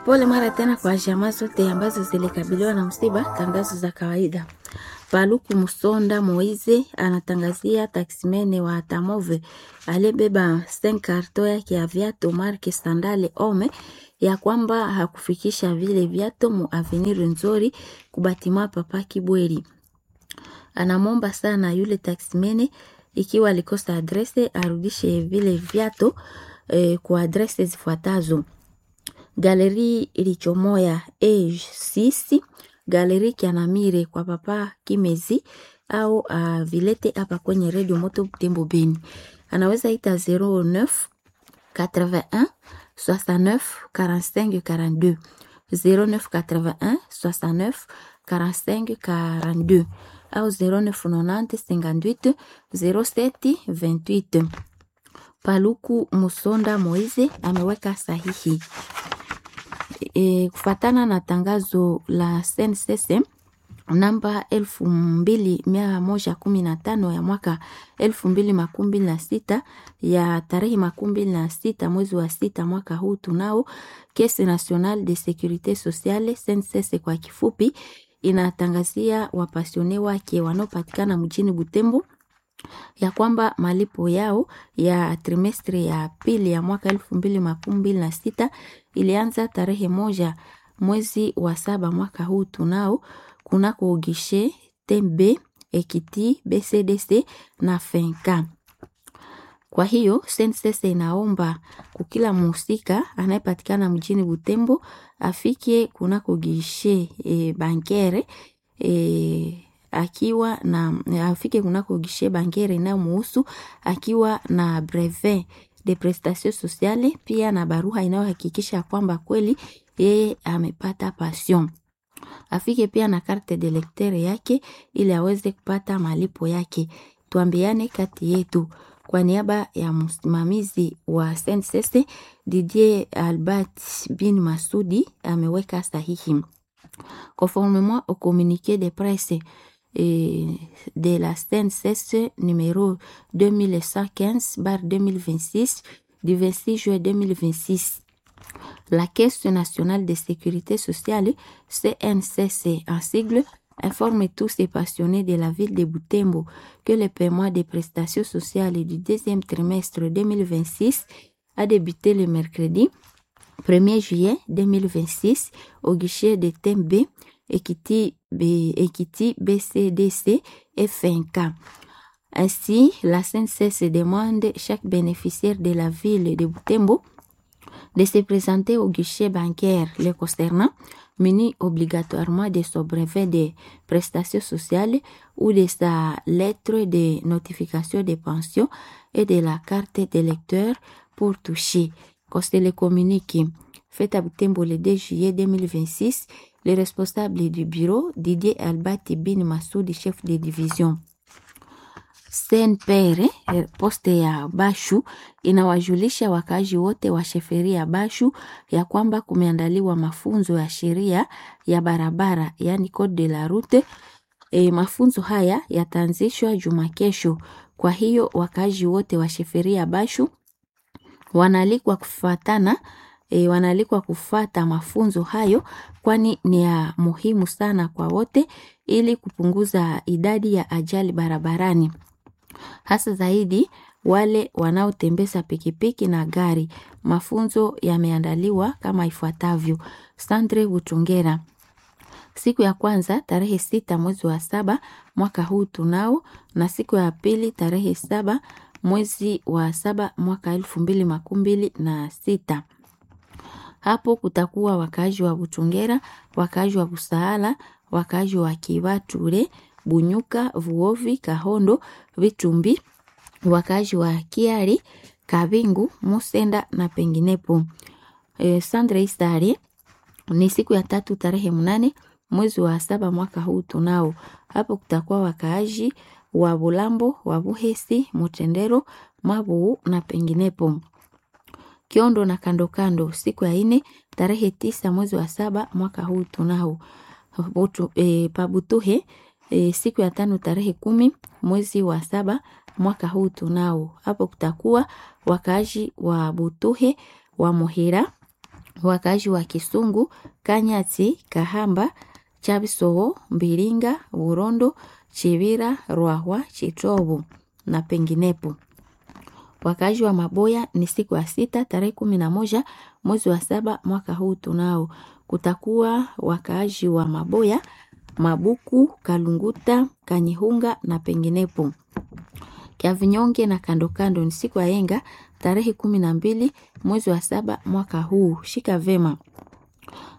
Pole mara tena kwa jamaa zote ambazo zilikabiliwa na msiba. Tangazo za kawaida. Paluku Musonda Moize anatangazia taksimene wa Tamove aliyebeba sten karto yake ya viatu marke Sandale Ome ya kwamba hakufikisha vile viatu mu avenir nzuri kubatima Papa Kibweri. Anamwomba sana yule taksimene ikiwa alikosa adrese arudishe vile viatu eh, kwa adrese zifuatazo: Galeri Ilichomoya A6, Galeri Kianamire kwa Papa Kimezi au uh, vilete hapa kwenye Radio Moto Butembo Beni. Anaweza ita 09 81 69 45 42 09 81 69 45 42 au 0990 58 07 28. Paluku Musonda Moize ameweka sahihi. E, kufatana na tangazo la SNCC namba elfu mbili mia moja kumi na tano ya mwaka elfu mbili makumi mbili na sita ya tarehe makumi mbili na sita mwezi wa sita mwaka huu tunao Caisse Nationale de Securite Sociale SNCC kwa kifupi, inatangazia wapasione wake wanaopatikana mjini Butembo ya kwamba malipo yao ya trimestri ya pili ya mwaka elfu mbili makumi mbili na sita ilianza tarehe moja mwezi wa saba mwaka huu tunao kunako ugishe tembe ekiti BCDC na fenka. Kwa hiyo SNCC inaomba kukila muhusika anayepatikana mjini Butembo afike kunako gishe e, bankere e, akiwa na afike kunako gishe bankere inayomuhusu akiwa na brevet de prestation sociale, pia na barua inayohakikisha kwamba kweli yeye amepata pension. Afike pia na carte de lecteur yake ili aweze kupata malipo yake. Tuambiane kati yetu. Kwa niaba ya msimamizi wa SNCC Didier Albert bin Masudi ameweka sahihi. Conformément au communiqué de presse et de la SNCC numéro 2115-2026 du 26 juin 2026. La Caisse nationale de sécurité sociale, CNCC en sigle, informe tous ces passionnés de la ville de Butembo que le paiement des prestations sociales du deuxième trimestre 2026 a débuté le mercredi 1er juillet 2026 au guichet de TMB, Equity, Equity BCDC et FNK. Ainsi, la CNCS demande chaque bénéficiaire de la ville de Butembo de se présenter au guichet bancaire le concernant, muni obligatoirement de son brevet de prestations sociales ou de sa lettre de notification de pension et de la carte d'électeur pour toucher. Coste le communique. Fait à Butembo le 2 juillet 2026, le responsable du bureau, Didier Albati Bin Massoudi, chef de division. Senpere poste ya Bashu inawajulisha wakazi wote wa sheferi ya Bashu ya kwamba kumeandaliwa mafunzo ya sheria ya barabara, yani code de la route. E, mafunzo haya yataanzishwa juma kesho. Kwa hiyo wakazi wote wa sheferi ya Bashu wanalikwa kufatana e, wanalikwa kufata mafunzo hayo, kwani ni ya muhimu sana kwa wote ili kupunguza idadi ya ajali barabarani hasa zaidi wale wanaotembeza pikipiki na gari. Mafunzo yameandaliwa kama ifuatavyo: Sandre Butungera, siku ya kwanza tarehe sita mwezi wa saba mwaka huu tunao, na siku ya pili tarehe saba mwezi wa saba mwaka elfu mbili makumi mbili na sita. Hapo kutakuwa wakaaji wa Butungera, wakaaji wa Busaala, wakaaji wa Kibature, Bunyuka, Vuovi, Kahondo, Vitumbi, wakazi wa Kiari, Kabingu, Musenda na penginepo. E, Sandre Istari ni siku ya tatu tarehe mnane mwezi wa saba mwaka huu tunao. Hapo kutakuwa wakaaji wa Bulambo, wa Buhesi, Mutendero, Mabu na penginepo. Kiondo na kando kando siku ya ine tarehe tisa mwezi wa saba mwaka huu tunao. E, Pabutuhe E, siku ya tano tarehe kumi mwezi wa saba mwaka huu tunao. Hapo kutakuwa wakaaji wa Butuhe wa Muhira wakaaji wa Kisungu, Kanyati, Kahamba, Chabisowo, Mbilinga, Burondo, Chivira, Rwahwa, Chitobo na penginepo. Wakaaji wa Maboya ni siku ya sita tarehe kumi na moja mwezi wa saba mwaka huu tunao. Kutakuwa wakaaji wa Maboya, Mabuku, Kalunguta, Kanyihunga na penginepo. Kiavinyonge na kando kando ni siku ya yenga tarehe kumi na mbili mwezi wa saba mwaka huu. Shika vema.